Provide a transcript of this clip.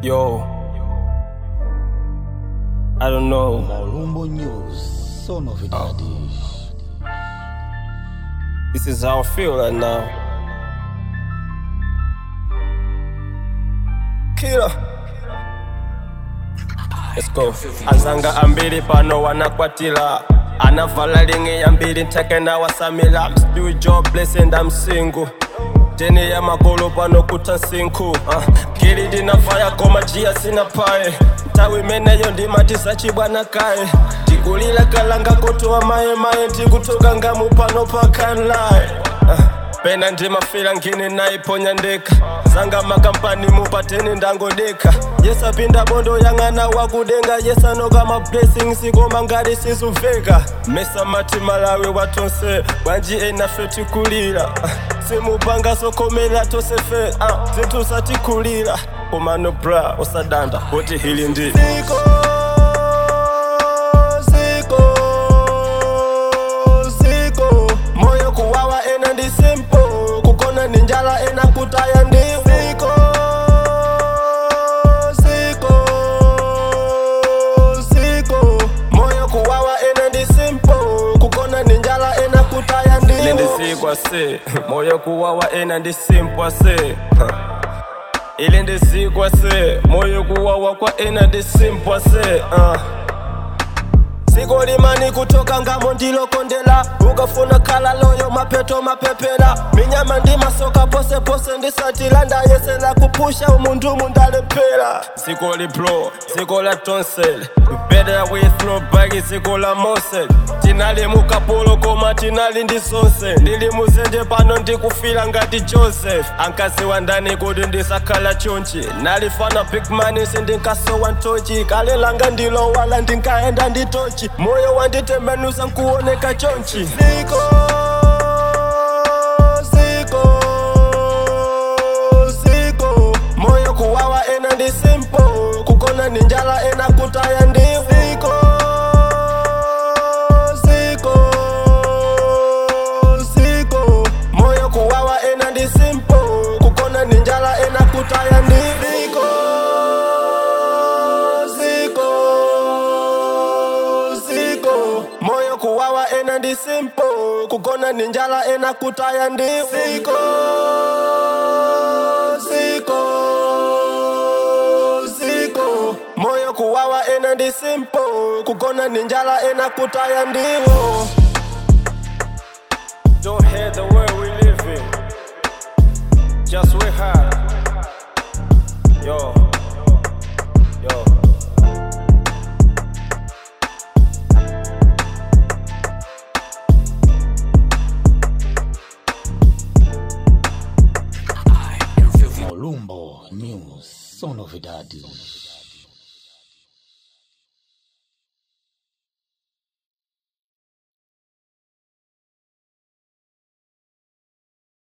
Yo, I don't know. Malumbo News, só novidades. This is how I feel right now. Killer. Let's go. Azanga ambiri pano wanakwatila anavala lingi ya mbili nteke na wasamila I'm still jobless and I'm single deni ya magolo pano kuta sinku uh, gili linafaya koma jia sina pae ntawi imeneyo ndimatisa chibwana kae tikulila kalanga kotowa maye maye tikutoka ngamu pano pakanlae uh, pena ndimafila ngini naiponya ndeka sanga makampani mupateni ndangodeka yesapinda bondo yang'ana wakudenga yesanoka mablessings koma ngati sizuveka mesa mati malawi watonse bwanji enafe tikulira simupanga sokomera tosefe uh, zinthu satikulira umano bra usadanda kuti hili ndi ziko ziko ziko moyo kuwawa ena ndi simple kukona ni njala ena kutaya ndi ziko ziko ziko moyo kuwawa ena ndi simple kukona ni njala ena kutaya ndi ile ndi zikwa se moyo kuwawa ena ndi simple se ile ndi zikwa se moyo kuwawa kwa ena ndi simple se uh. Siko limani kutoka ngamo ndilokondela ukafuna khala loyo mapeto mapepela minyama ndi masoka pose pose ndisatilanda yesela kupusha umundumu ndalephera siko liplo siko la tonsel better with no bagi siko la mosel tinali mukapolo koma tinali ndi sonse ndili muzenje pano ndikufila ngati joseph ankaziwa ndani kuti ndisakhala chonchi nalifana big money sindinkasowa ntochi kale langa ndilowala ndinkaenda ndi tochi moyo wanditembenusa nkuoneka chonchi ziko ziko ziko moyo kuwawa ena ndi simple kukona ni njala ena kutaya ndi ziko ziko ziko moyo kuwawa ena ndi simple kukona ni njala ena kutaya ndi ziko ziko ziko moyo kuwawa ena ndi simple kukona ni njala ena kutaya ndi ziko ziko ziko moyo kuwawa ena ndi simple kukona ni njala ena kutaya ndiwo Don't hate the way we live in. Just we hard. Yo. Yo. Malumbo News, só novidades.